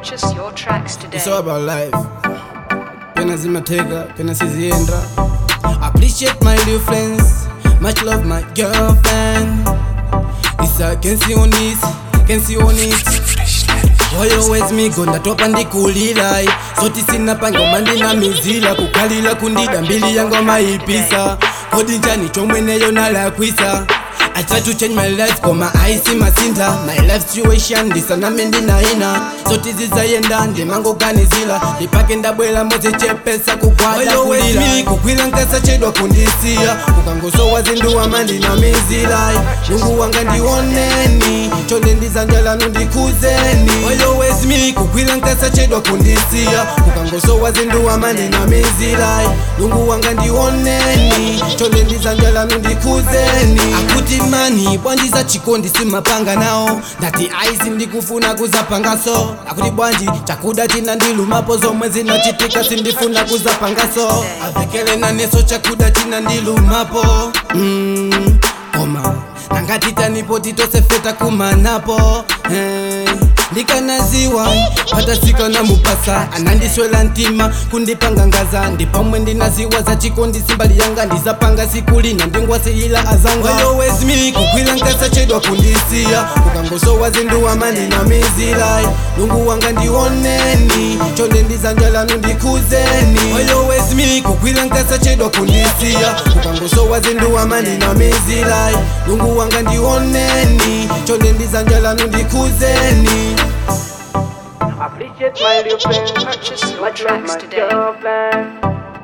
Purchase your tracks today. It's all about life. Pena zimateka, pena sizienda. Appreciate my new friends. Much love my girlfriend. It's a can see on it, can see on it. always migo ndatopa ndikulila soti sina pangoma ndina mizila kukhalila kundida mbili yangoma ipisa kodi njani chomweneyo nalakwisa I try to change my life koma aisi masinta my life situation ndisaname ndinaina soti zizayenda ndimangoganizila ndipake ndabwela mozichepesa kukwata kulila kukwila nkasa chedwa kundisiya kukangosowa zinduwa mandinamizila lungu wanga ndioneni chonde ndizanjalanu ndikuzeni always me kukwila nkasa chedwa kundisiya kukangosowa zinduwa mandinamizila lungu wanga ndioneni chonde ndizanjalanu ndikuzeni akuti mani bwanji za chikondi simapanga nawo ndati aisi ndikufuna kuzapangaso akuti bwanji chakuda china ndilumapo zomwe zinachitika sindifuna kuzapangaso avekele naneso chakuda china ndilumapo mm, koma nangatitanipo titosefeta kumanapo eh, ndikanaziwa patasika na mupasa anandiswela ntima kundipangangaza ndipamwe ndinaziwa za chikondi simbali yanga ndizapanga sikulina ndingwasiyila azanga always me kukwila nkasa chedwa kundisiya kukangosowa zinduwa mandinamizila lungu wanga ndioneni chonde ndizanjalanu ndikuzeni always me kukwila nkasa chedwa kundisiya kukangosowa zinduwa mandinamizila lungu wanga ndioneni chonde ndizanjalanu ndikuzeni Appreciate my new friend, Purchase your much love tracks my today. girlfriend.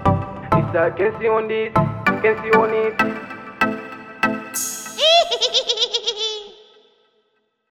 It's a can see on this, can see on it.